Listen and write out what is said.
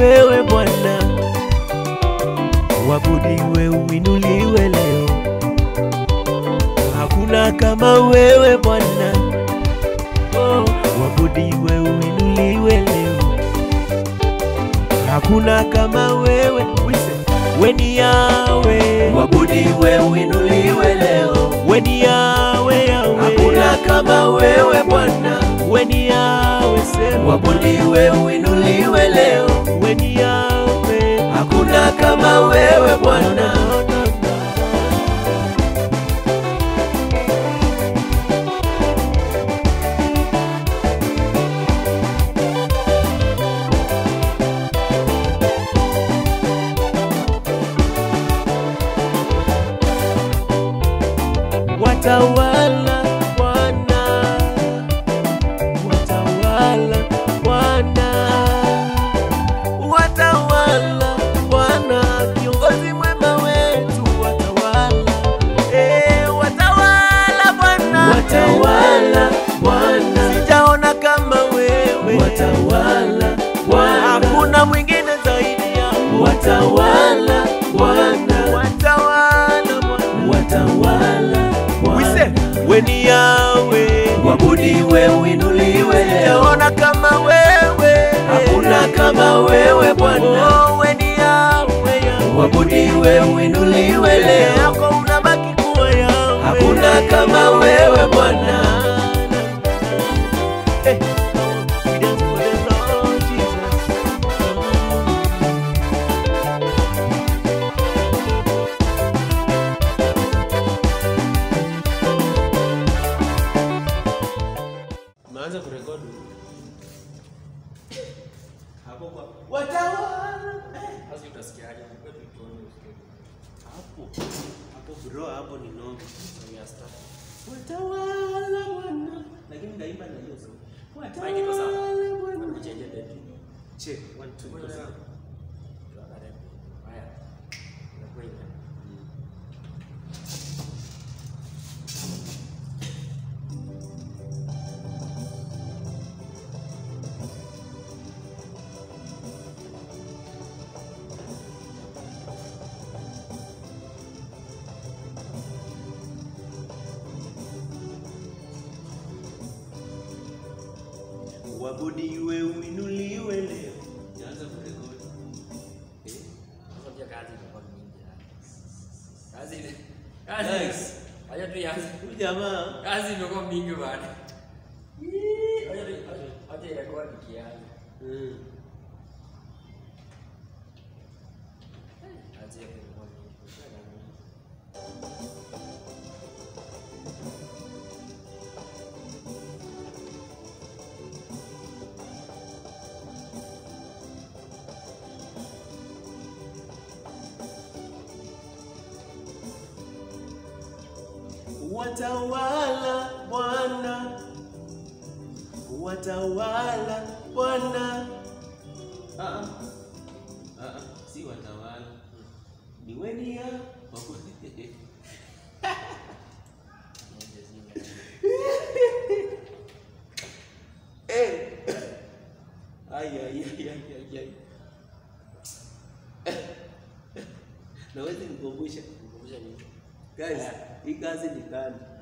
wewe Bwana, wabudiwe uinuliwe leo. Hakuna kama wewe Bwana, oh, wabudiwe uinuliwe leo. Hakuna kama wewe Wise. Weni yawe Wabudiwe uinuliwe leo, weni yawe yawe hakuna kama wewe Bwana. weni yawe sema Wabudiwe uinuliwe leo, weni yawe hakuna kama wewe Bwana. Watawala Bwana, watawala Bwana, watawala Bwana, kiongozi mwema wetu, watawala eh, watawala Bwana, Watawala Bwana, sijaona kama wewe, watawala Bwana, hakuna mwingine zaidi yako, watawala Bwana, watawala Bwana, watawala wise Bwana. weni yawe Wabudiwe uinuliwe leo, Sijaona kama wewe, hakuna kama wewe Bwana. Oh, weni yawe yawe. Wabudiwe uinuliwe Mbele leo, yako unabaki kuwa yawe. hakuna kama wewe Bwana. Eh, we dance for the Lord Jesus. Umeanza kurekodi hapo kwa Watawala. sasa utasikiaje? Kwetu tuone usikie. hapo hapo bro, hapo ni noma. We are start. Watawala Bwana, lakini ndaimba na hiyo sauti. Mic iko sawa? Watawala Bwana. Kuchange date. Check one two iko sawa. Tuangalie. Haya. Inakuwa hivi. Wabudiwe uinuliwe leo. Jaanza kurekodi. Eh? Sasa pia kazi imekuwa mingi. yani. Kazi ile. Kazi. Nice. Acha tu ianze. Huyu jamaa Kazi imekuwa mingi bana. Acha tu acha- acha irekodi kianze. mm. Kazi yake imekuwa mingi. Watawala Bwana, watawala Bwana. Ah, ah. Ah, ah, si watawala, ni weni ya Ai, ai, ai, ai, ai, ai. Nawezi nikumbusha Kumbusha nini? guys, hii kazi ni kali.